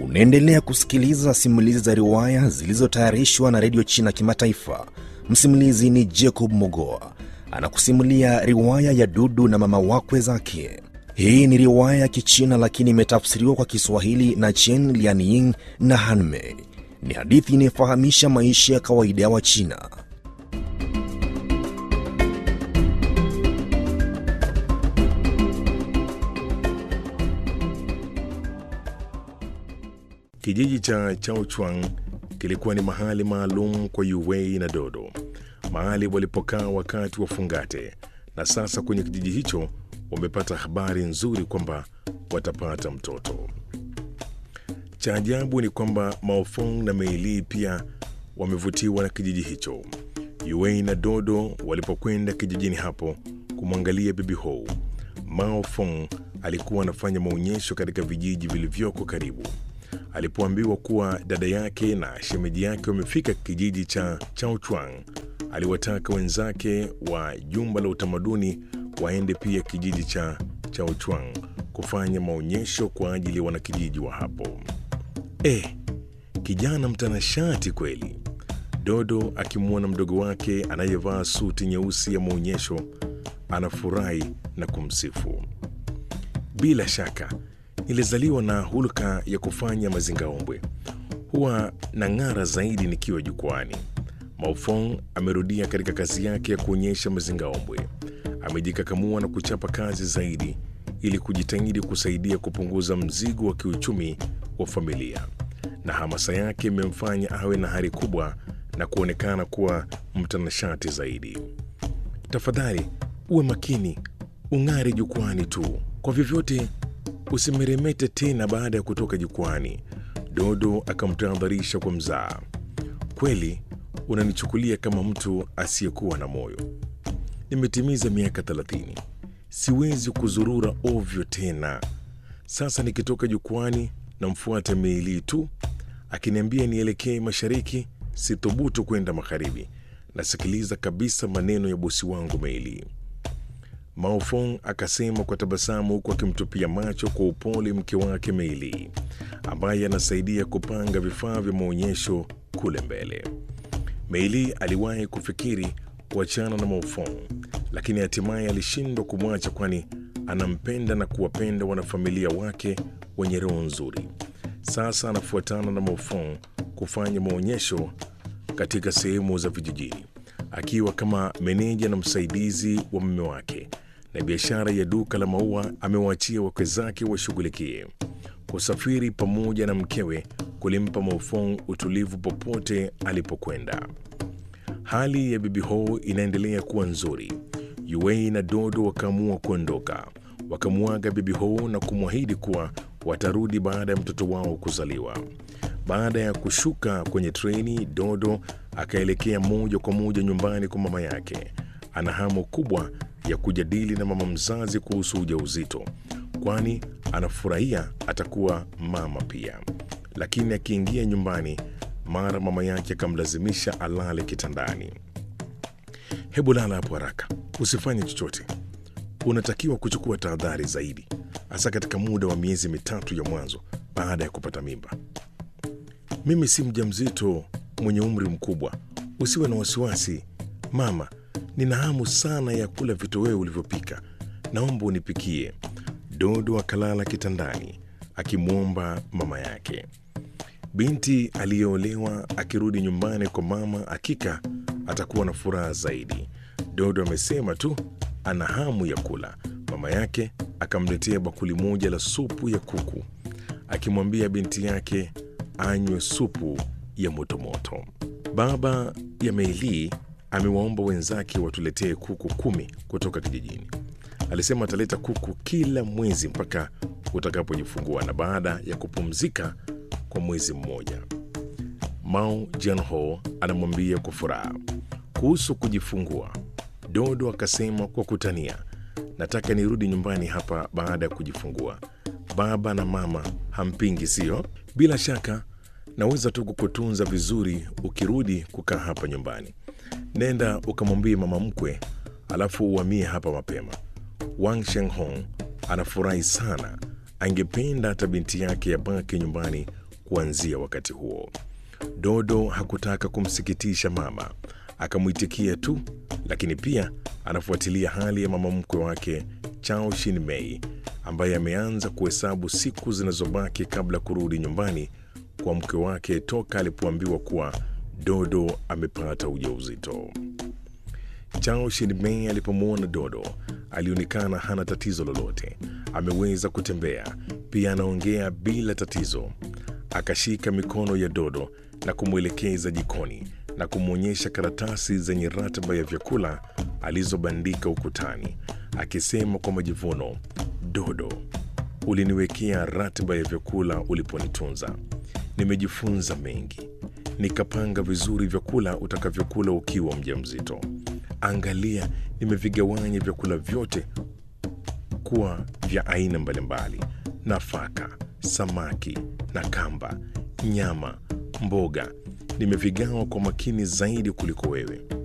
Unaendelea kusikiliza simulizi za riwaya zilizotayarishwa na redio China Kimataifa. Msimulizi ni Jacob Mogoa anakusimulia riwaya ya Dudu na mama wakwe zake. Hii ni riwaya ya Kichina lakini imetafsiriwa kwa Kiswahili na Chen Lianying na Hanmei. Ni hadithi inayofahamisha maisha ya kawaida ya Wachina. Kijiji cha Chaochuang kilikuwa ni mahali maalum kwa Yuwei na Dodo, mahali walipokaa wakati wa fungate, na sasa kwenye kijiji hicho wamepata habari nzuri kwamba watapata mtoto. Cha ajabu ni kwamba Maofong na Meili pia wamevutiwa na kijiji hicho. Yuwei na Dodo walipokwenda kijijini hapo kumwangalia bibi Hou, Mao Fong alikuwa anafanya maonyesho katika vijiji vilivyoko karibu. Alipoambiwa kuwa dada yake na shemeji yake wamefika kijiji cha Chaochuang, aliwataka wenzake wa jumba la utamaduni waende pia kijiji cha Chaochuang kufanya maonyesho kwa ajili ya wanakijiji wa hapo. Eh, kijana mtanashati kweli! Dodo akimwona mdogo wake anayevaa suti nyeusi ya maonyesho anafurahi na kumsifu. Bila shaka nilizaliwa na hulka ya kufanya mazingaombwe, huwa na ng'ara zaidi nikiwa jukwani. Maofong amerudia katika kazi yake ya kuonyesha mazingaombwe. Amejikakamua na kuchapa kazi zaidi ili kujitahidi kusaidia kupunguza mzigo wa kiuchumi wa familia, na hamasa yake imemfanya awe na hari kubwa na kuonekana kuwa mtanashati zaidi. Tafadhali uwe makini, ung'are jukwani tu, kwa vyovyote usimeremete tena baada ya kutoka jukwani. Dodo akamtahadharisha kwa mzaa. Kweli unanichukulia kama mtu asiyekuwa na moyo. Nimetimiza miaka thelathini, siwezi kuzurura ovyo tena. Sasa nikitoka jukwani namfuata Meili tu akiniambia nielekee mashariki, sithubutu kwenda magharibi. Nasikiliza kabisa maneno ya bosi wangu Meili. Maofong akasema kwa tabasamu huku akimtupia macho kwa upole mke wake Meili ambaye anasaidia kupanga vifaa vya maonyesho kule mbele. Meili aliwahi kufikiri kuachana na Maofong, lakini hatimaye alishindwa kumwacha, kwani anampenda na kuwapenda wanafamilia wake wenye roho nzuri. Sasa anafuatana na Maofong kufanya maonyesho katika sehemu za vijijini akiwa kama meneja na msaidizi wa mume wake na biashara ya duka la maua amewaachia wakwe zake washughulikie. Kusafiri pamoja na mkewe kulimpa Maofong utulivu popote alipokwenda. Hali ya bibi Ho inaendelea kuwa nzuri. Yuei na Dodo wakaamua kuondoka, wakamwaga bibi Ho na kumwahidi kuwa watarudi baada ya mtoto wao kuzaliwa. Baada ya kushuka kwenye treni, Dodo akaelekea moja kwa moja nyumbani kwa mama yake. Ana hamu kubwa ya kujadili na mama mzazi kuhusu ujauzito, kwani anafurahia atakuwa mama pia. Lakini akiingia nyumbani, mara mama yake akamlazimisha alale kitandani. Hebu lala hapo haraka, usifanye chochote. Unatakiwa kuchukua tahadhari zaidi, hasa katika muda wa miezi mitatu ya mwanzo baada ya kupata mimba. Mimi si mjamzito mwenye umri mkubwa, usiwe na wasiwasi mama. Nina hamu sana ya kula vitoweo ulivyopika, naomba unipikie. Dodo akalala kitandani akimwomba mama yake. Binti aliyeolewa akirudi nyumbani kwa mama, hakika atakuwa na furaha zaidi. Dodo amesema tu ana hamu ya kula. Mama yake akamletea bakuli moja la supu ya kuku, akimwambia binti yake anywe supu ya motomoto. Baba ya Meili amewaomba wenzake watuletee kuku kumi kutoka kijijini. Alisema ataleta kuku kila mwezi mpaka utakapojifungua na baada ya kupumzika kwa mwezi mmoja. Mao Jianho anamwambia kwa furaha kuhusu kujifungua. Dodo akasema kwa kutania, nataka nirudi nyumbani hapa baada ya kujifungua. Baba na mama hampingi, sio? Bila shaka naweza tu kukutunza vizuri ukirudi kukaa hapa nyumbani. Nenda ukamwambie mama mkwe, alafu uhamie hapa mapema. Wang Shenghong anafurahi sana, angependa hata binti yake yabaki nyumbani kuanzia wakati huo. Dodo hakutaka kumsikitisha mama, akamwitikia tu, lakini pia anafuatilia hali ya mama mkwe wake Chao Shin Mei ambaye ameanza kuhesabu siku zinazobaki kabla kurudi nyumbani kwa mke wake toka alipoambiwa kuwa Dodo amepata ujauzito. Chao Shin Mei alipomwona Dodo alionekana hana tatizo lolote, ameweza kutembea, pia anaongea bila tatizo. Akashika mikono ya Dodo na kumwelekeza jikoni na kumwonyesha karatasi zenye ratiba ya vyakula alizobandika ukutani, akisema kwa majivuno, Dodo, uliniwekea ratiba ya vyakula uliponitunza. Nimejifunza mengi, nikapanga vizuri vyakula utakavyokula ukiwa mjamzito. Angalia, nimevigawanya vyakula vyote kuwa vya aina mbalimbali: nafaka, samaki na kamba, nyama, mboga. Nimevigawa kwa makini zaidi kuliko wewe.